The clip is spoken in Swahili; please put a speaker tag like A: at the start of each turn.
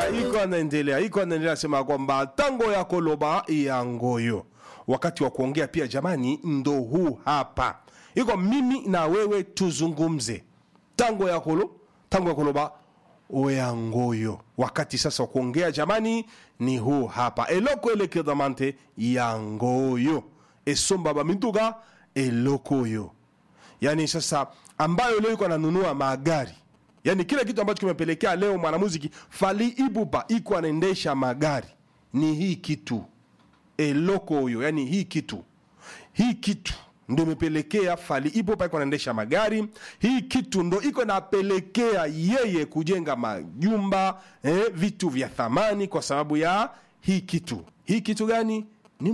A: Ah, iko anaendelea iko anaendelea sema kwamba tango ya koloba ya ngoyo wakati wa kuongea pia jamani ndo huu hapa iko mimi na wewe tuzungumze tango ya kolo tango ya koloba oya ngoyo wakati sasa wa kuongea jamani ni huu hapa eloko elekedamante ya ngoyo esomba bamituka eloko oyo yani sasa ambayo leo iko ananunua magari yani kile kitu ambacho kimepelekea leo mwanamuziki fali ibuba iko anaendesha magari ni hii kitu eloko huyo yani hii kitu hii kitu ndo imepelekea fali ibuba iko anaendesha magari hii kitu ndo iko napelekea yeye kujenga majumba eh, vitu vya thamani kwa sababu ya hii kitu hii kitu gani